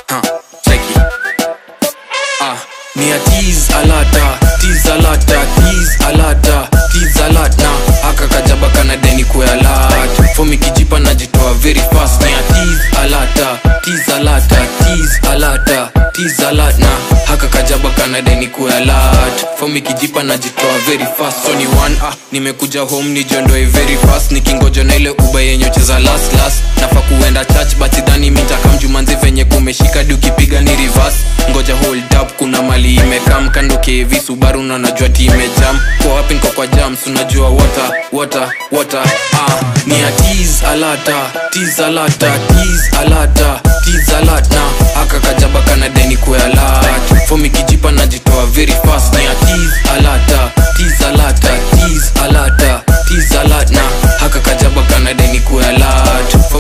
huh, cheki ah, ni a tease alata tease alata tease alata tease alata aka kajaba kana deni kualat fomi kijipa najitoa very fast na ya tease alata tease alata tease alata tease alata haka kajaba kana deni kualat fomi kijipa najitoa very fast so ni one ah nimekuja home nijiondoe very fast nikingoja na ile uba yenye ucheza last last nafa kuenda church but sidhani mitakamjumanzi venye kumeshika di ukipiga ni reverse ngoja hold up kuna mali imekam kando kevi subaru na najua ti imejam kwa wapi nko kwa jams unajua water water water ah ni ya tease alata tease alata tease alata tease alata aka kajaba kana deni kualat fomi kijipa najitoa very fast na ya tease alata tease alata tease alata tease alata haka kajaba kana deni kualat